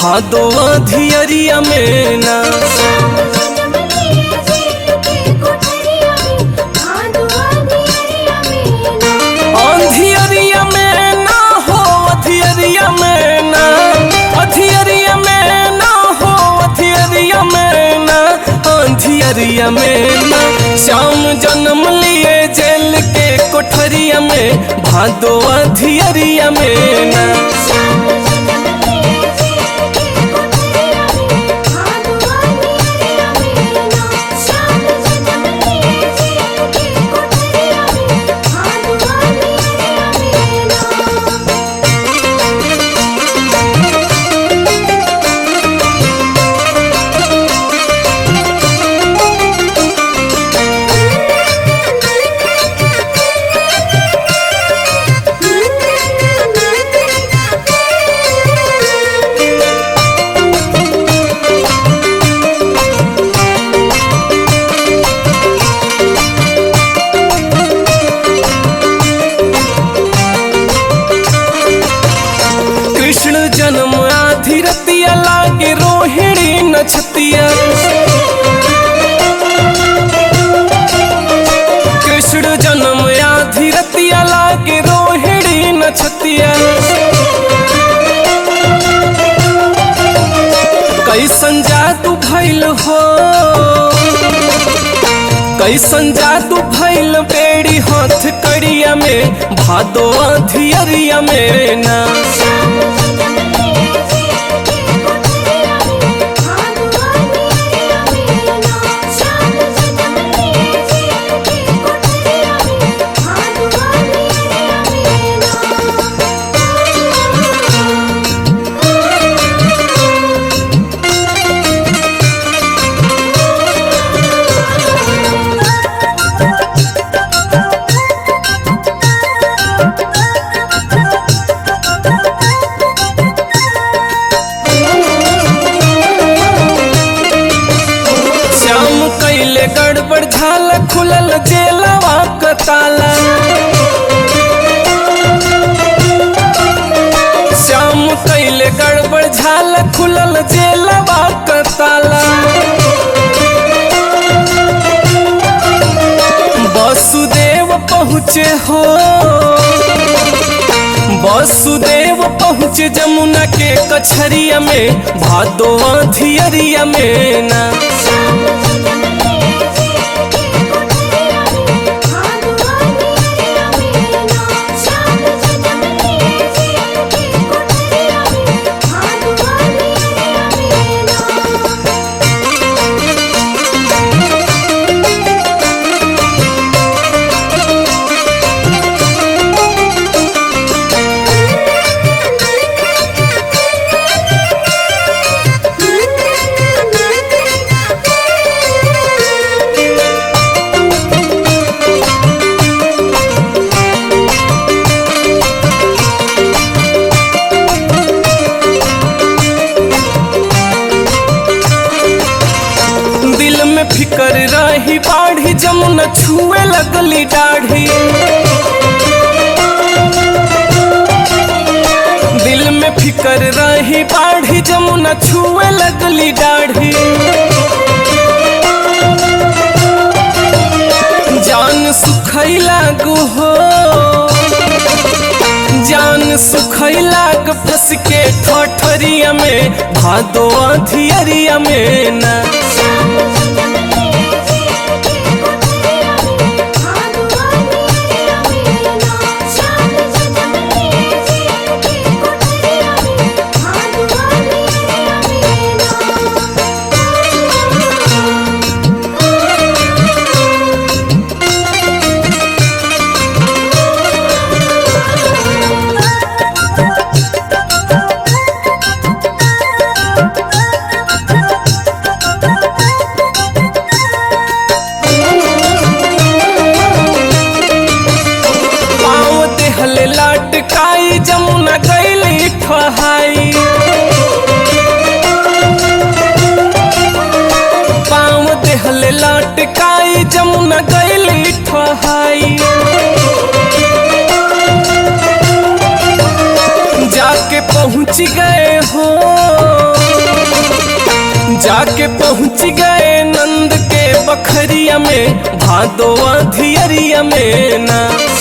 भादो अधियरिया में ना श्याम जन्म लिए जेल के कोठरिया में भादो अधियरिया में ना अंधियरिया में ना हो अधियरिया में ना अधियरिया में ना हो अधियरिया में ना अंधियरिया में ना श्याम जन्म लिए जेल के कोठरिया में भादो अधियरिया में ना श्याम जन्म लिए जेल के कोठरिया में भादो अधियरिया में ना श्याम जन्म लिए जेल के कोठरिया में भादो अधियरिया में ना कृष्ण जन्म आधी रतिया लागे रोहिणी नछतिया कृष्ण जन्म आधी रतिया लागे रोहिणी नछतिया कैसन जादू भैल हो कैसन जादू भैल बेड़ी हाथ कड़िया में भादो अधियरिया में ना श्याम जन्म लिए जेल के कोठरिया में भादो अधियरिया में ना श्याम जन्म लिए जेल के कोठरिया में भादो अधियरिया में ना श्याम कैले गड़बड़ झाल खुलल जेलवा क ताला श्याम कैले गड़बड़ झाल खुलल जेलवा क ताला वसुदेव पहुँचे हो वसुदेव पहुँचे जमुना के कछरिया में भादो अधियरिया में ना श्याम जन्म लिए जेल के कोठरिया में भादो अधियरिया में ना श्याम जन्म लिए जेल के कोठरिया में भादो अधियरिया में ना दिल में फिकर रही बाढ़ी जमुना छुए लगली दाढ़ी दिल में फिकर रही बाढ़ी जमुना छुए लगली दाढ़ी जान सुखई लागू हो जान सुखई लाग फंस के ठठरिया में भादो अधियरिया में ना श्याम जन्म लिए जेल के कोठरिया में भादो अधियरिया में ना श्याम जन्म लिए जेल के कोठरिया में भादो अधियरिया में ना पाँव देहले लाटकाई जमुना गैली ठहाई पाँव देहले लाटकाई जमुना गैली ठहाई जाके पहुँच गए हो जाके पहुँच गए नंद के बखरिया में भादो अधियरिया में ना